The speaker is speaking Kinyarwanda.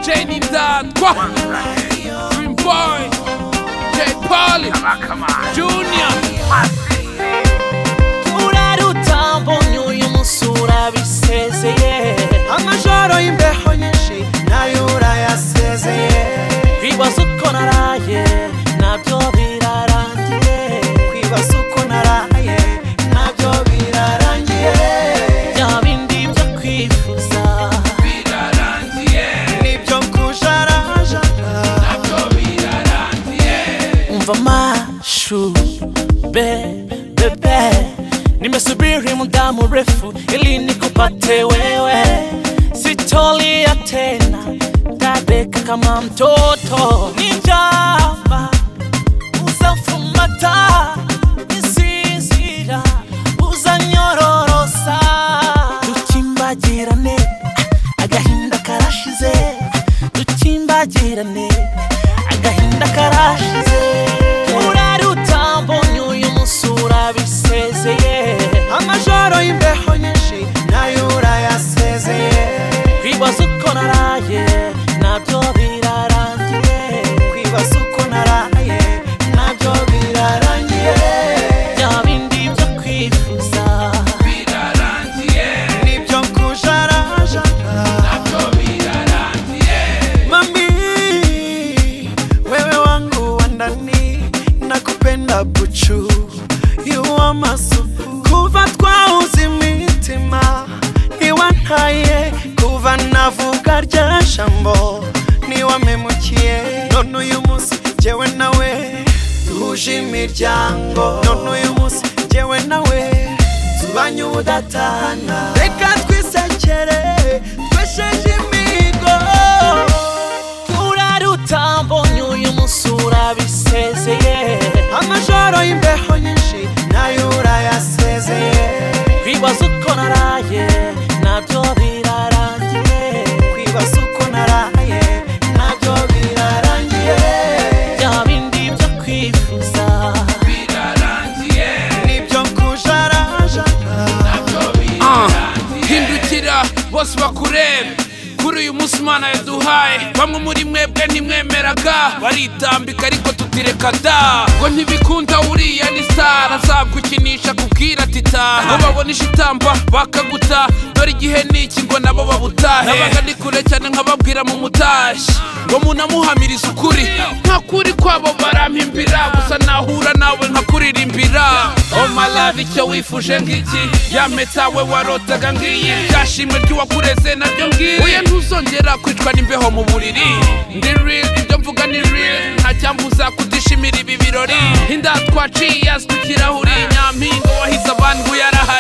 Trinidad, Gua- Dream Boy, J. Polly, Junior. urarutsa mbonye uyu musura bisezeye amajoro y'imbeho nyinshi nayo urayasezeye kwibaza uko naraye nabyo birarangiye kwibaza uko naraye nabyo birarangiye bya bindi byo kwifuza nibyo kujarajara umva mashu be bebe nimesubiri muda mrefu ili nikupate wewe sitolia tena tabeka kama mtoto ni njama uzafumata nisinzira uzanyororosa dukimbagirane agahinda karashize dukimbagirane agahinda karashize uraruta mbonye uyu musura bisezeye amajoro y'imbeho nyinshi nayo urayasezeye kwibaza uko naraye nabyo birarangiye kwibaza uko naraye nabyo birarangiye bya bindi byo kwifuza nibyo kujarajara mami wewe wangu wa ndani nakupenda buchu yuwa masufu kuva twawuze imitima niwantaye kuva navuga rya jambo niwamemukiye none uyu munsi jyewe nawe duhuje imiryango none uyu munsi jyewe nawe tubanye ubudatana reka twisekere twesheje imigo uraruta mbonye uyu musura bisezeye amajoro y'imbeho nyinshi nayo urayasezeye kwibaza uko naraye nabyo birarangiye kwibaza uko naraye nabyo birarangiye bya bindi byo kwifuza nibyo kujarajara Ah, hindukira bose bakurebe kuri uyu munsi imana yaduhaye bamwe muri mwebwe ntimwemeraga baritambika ariko tutireka da ngo ntibikunda uriya ni star azagukinisha kubwira ati taha ngo babonisha itamba bakaguta dore igihe niki ngo nabo babutahe nabaga ndi kure cyane nkababwira mu mutashyi ngo munamuhamirize ukuri nta kuri kwabo barampimbira gusa nahura nawe nkakuririmbira oh my love icyo wifuje ngiki ya mpeta we warotaga ngiyi byashimwe ry'uwakureze naryo ngiri uye ntuzongera kwicwa n'imbeho mu buriri ndi real ibyo mvuga ni real nta cyambuza kutishimira ibi birori indatwa cias ku kirahuri nyampingo wahize abantu yarahaye